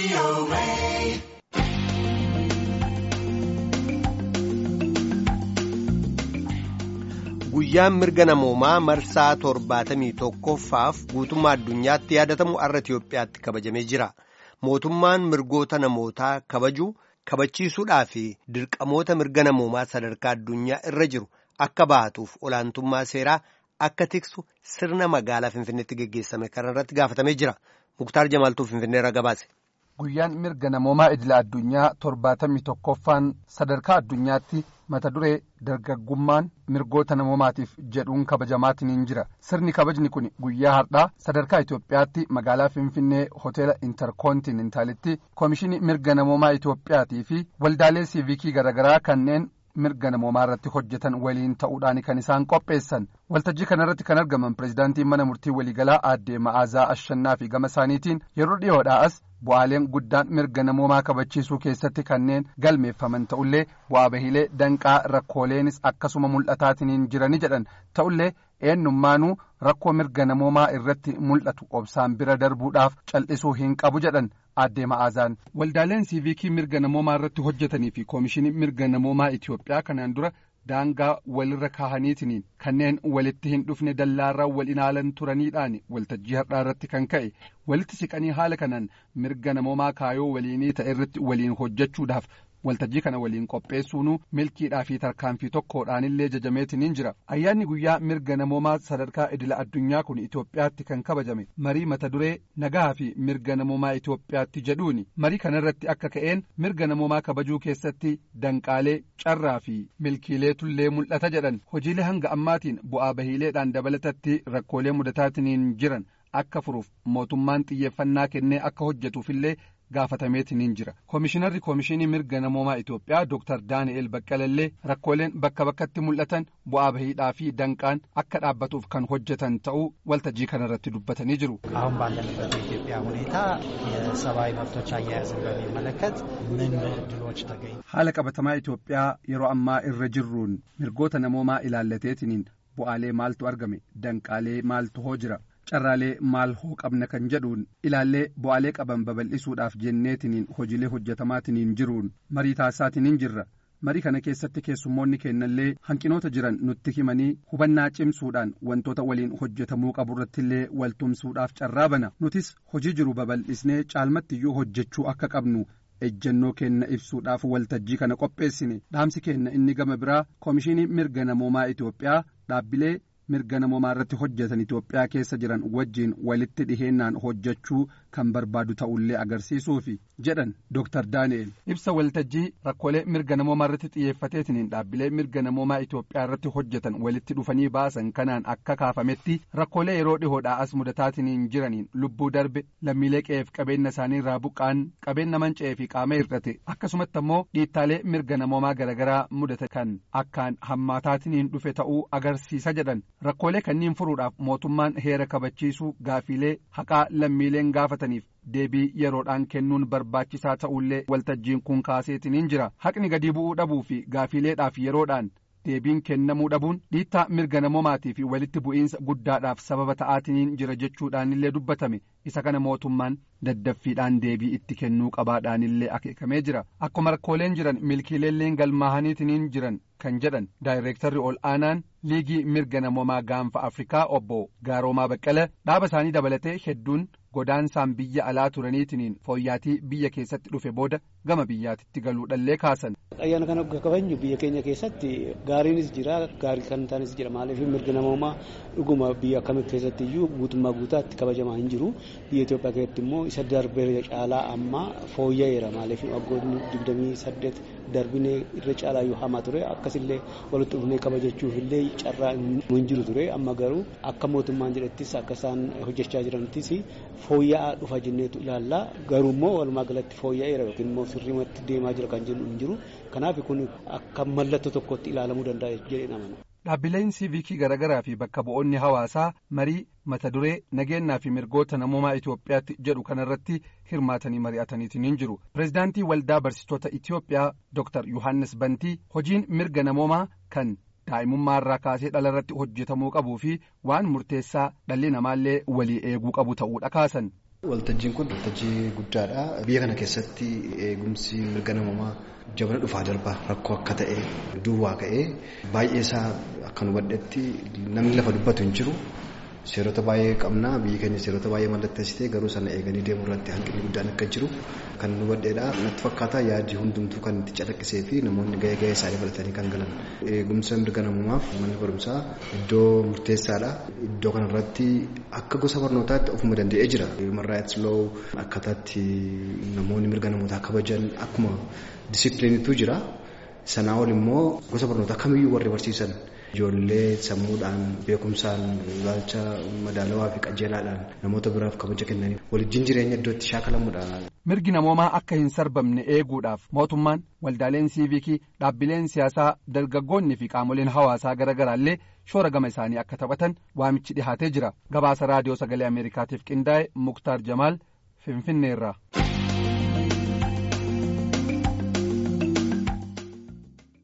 Guyyaan mirga namoomaa marsaa torbaatamii tokkoffaaf guutummaa addunyaatti yaadatamu har'a Itiyoophiyaatti kabajamee jira. Mootummaan mirgoota namootaa kabajuu kabachiisuudhaa fi dirqamoota mirga namoomaa sadarkaa addunyaa irra jiru akka baatuuf olaantummaa seeraa akka tiksu sirna magaalaa Finfinneetti geggeessame kana irratti gaafatamee jira. Muktaar Jamaaltuu Finfinneerra gabaase. Guyyaan mirga namoomaa idila addunyaa torbaatamii tokkoffaan sadarkaa addunyaatti mata duree dargaggummaan mirgoota namoomaatiif jedhuun kabajamaatiin jira sirni kabajni kun guyyaa har'aa sadarkaa Itoophiyaatti magaalaa Finfinnee hoteela intarkoontinentaalitti koomishinii mirga namoomaa Itoophiyaatii fi waldaalee siivikii garaagaraa kanneen mirga namoomaa irratti hojjetan waliin ta'uudhaan kan isaan qopheessan waltajjii kanarratti kan argaman pirezidaantiin mana murtii waliigalaa aadde ma'aazaa ashannaa fi gama isaaniitiin yeroo dhiyoodhaas bu'aaleen guddaan mirga namoomaa kabachiisuu keessatti kanneen galmeeffaman ta'ullee bu'aa bahiilee danqaa rakkooleenis akkasuma mul'ataatiin jirani jedhan ta'ullee eenyummaanuu rakkoo mirga namoomaa irratti mul'atu obsaan bira darbuudhaaf cal'isuu hin qabu jedhan aadde ma'aazaan waldaaleen siivikii mirga namoomaa irratti hojjetanii fi koomishinii mirga namoomaa Itoophiyaa kanaan dura daangaa walirra kaahaniitiin kanneen walitti hin dhufne dallaarraa wal ilaalan turaniidhaan waltajjii har'aa irratti kan ka'e walitti siqanii haala kanaan mirga namoomaa kaayoo waliinii ta'e irratti waliin hojjechuudhaaf waltajjii kana waliin qopheessuun milkiidhaa fi tarkaanfii tokkodhaanillee jajameetiin jira ayyaanni guyyaa mirga namoomaa sadarkaa idila addunyaa kun Itoophiyaatti kan kabajame marii mata duree nagaa fi mirga namoomaa Itoophiyaatti jedhuuni marii kanarratti akka ka'een mirga namoomaa kabajuu keessatti danqaalee carraa fi milkiileetullee mul'ata jedhan hojiilee hanga ammaatiin bu'aa bahiileedhaan dabalatatti rakkoolee mudataatiin jiran akka furuuf mootummaan xiyyeeffannaa kennee akka hojjetuufillee gaafatameetiin jira koomishinarri koomishinii mirga namoomaa Itoophiyaa Dr. Daani'el Baqqalallee rakkooleen bakka bakkatti mul'atan bu'aa bahiidhaa fi danqaan akka dhaabbatuuf kan hojjetan ta'uu waltajjii kanarratti dubbatanii jiru. አሁን ባለንበት የኢትዮጵያ ሁኔታ የሰብአዊ መብቶች አያያዝን በሚመለከት ምን እድሎች ተገኙ? haala qabatamaa Itoophiyaa yeroo ammaa irra jirruun mirgoota namoomaa ilaallateetiin bu'aalee maaltu argame danqaalee maaltu hoo jira. carraalee maal hoo qabna kan jedhuun ilaallee bu'aalee qaban babal'isuudhaaf jenneetiniin hojiilee hojjetamaatiniin jiruun marii taasisaatiin jirra marii kana keessatti keessummoonni kennallee hanqinoota jiran nutti himanii hubannaa cimsuudhaan wantoota waliin hojjetamuu qaburrattillee waltumsuudhaaf carraa bana nutis hojii jiru babal'isnee caalmattiyyuu hojjechuu akka qabnu ejjennoo kenna ibsuudhaaf waltajjii kana qopheessine dhaamsi kenna inni gama biraa koomishinii mirga namoomaa Itoophiyaa dhaabbilee mirga namoomaa irratti hojjetan Itoophiyaa keessa jiran wajjiin walitti dhiheennaan hojjechuu kan barbaadu ta'ullee agarsiisuufi jedhan Dr. Daani'el. Ibsa waltajjii rakkoolee mirga namoomaa irratti xiyyeeffateetiin dhaabbilee mirga namoomaa Itoophiyaa irratti hojjetan walitti dhufanii baasan kanaan akka kaafametti rakkoolee yeroo dhihoodhaa as mudataatiin jiraniin lubbuu darbe lammiilee qe'eef qabeenya isaanii irraa buqqaan qabeenya manca'ee fi qaama hir'ate akkasumatti ammoo dhiittaalee mirga namoomaa garaagaraa mudate kan akkaan hammaataatiin dhufe ta'uu agarsiisa jedhan. rakkoolee kanniin furuudhaaf mootummaan heera kabachiisuu gaafiilee haqaa lammiileen gaafataniif deebii yeroodhaan kennuun barbaachisaa ta'ullee waltajjiin kun kaaseetiin jira haqni gadi bu'uu dhabuu fi gaafiileedhaaf yeroodhaan deebiin kennamuu dhabuun dhiittaa mirga namoomaatii fi walitti bu'iinsa guddaadhaaf sababa ta'aatiin jira jechuudhaanillee dubbatame isa kana mootummaan daddaffiidhaan deebii itti kennuu qabaadhaanillee akeekamee jira akkuma rakkooleen jiran milkiileelleen galmaahaniitiin jiran kan jedhan daayireektarri ol aanaan liigii mirga namoomaa gaanfa afrikaa obbo gaaroomaa baqqala dhaaba isaanii dabalatee hedduun godaansaan biyya alaa turaniitiin fooyyaatii biyya keessatti dhufe booda gama biyyaatitti galuudhallee kaasan. ayyaana kana kabajnu biyya keenya keessatti gaariinis jira gaarii kan taanis jira maaliif mirga namoomaa dhuguma biyya akkamii keessatti iyyuu guutummaa guutaatti kabajamaa hin jiru biyya Itoophiyaa keessatti immoo isa darbee caalaa amma fooyya'eera maaliif waggoonni digdamii saddeet darbinee irra caalaa yoo hamaa ture akkasillee walitti dhufnee kabajachuuf illee carraa hin jiru ture amma garuu akka mootummaan jedhettis akka isaan hojjechaa jiranittis fooyya'aa dhufa jenneetu ilaalla garuu immoo walumaa galatti fooyya'eera yookiin immoo sirriimatti deemaa jira kan jennu hin jiru kanaaf kun akka mallattoo tokkotti ilaalamuu danda'a jedhee namana. Dhaabbileen siivikii garaagaraa fi bakka bu'oonni hawaasaa marii mata duree nageenyaa fi mirgoota namoomaa Itoophiyaatti jedhu kanarratti hirmaatanii mari'ataniitiin hin jiru. Pireezidaantii Waldaa Barsiistota Itoophiyaa Dr. Yohaannis Bantii hojiin mirga namoomaa kan daa'imummaa irraa kaasee dhala irratti hojjetamuu qabuu fi waan murteessaa dhalli namaallee walii eeguu qabu ta'uudha kaasan. Waltajjiin kun waltajjii guddaadha. Biyya kana keessatti eegumsi mirga namummaa jabana dhufaa darbaa rakkoo akka ta'e duwwaa ka'ee baay'ee isaa akka hubadhetti namni lafa dubbatu hin jiru. Seerota baay'ee qabna biyyi keenya seerota baay'ee mallatteessitee garuu sana eeganii deemuu irratti hanqinni guddaan akka jiru kan hubadheedha. Natti fakkaata yaadii hundumtuu kan itti calaqqisee fi namoonni gahee gahee isaanii baratanii kan galan. Eegumsa mirga namummaaf manni barumsaa iddoo murteessaadha. Iddoo kanarratti akka gosa barnootaatti ofuma danda'ee jira. Human rights law akkaataatti namoonni mirga namootaa kabajan akkuma disipiliinitu jira. Sanaa ol immoo gosa barnootaa kamiyyuu warri barsiisan ijoollee sammuudhaan beekumsaan ilaalcha madaalawaa fi qajeelaadhaan namoota biraaf kabaja kennanii walijjiin jireenya iddoo itti shaakalamuudha. Mirgi namoomaa akka hin sarbamne eeguudhaaf mootummaan waldaaleen siivikii dhaabbileen siyaasaa dargaggoonni fi qaamoleen hawaasaa garaagaraallee shoora gama isaanii akka taphatan waamichi dhihaatee jira gabaasa raadiyoo sagalee ameerikaatiif qindaa'e muktaar jamaal finfinneerraa.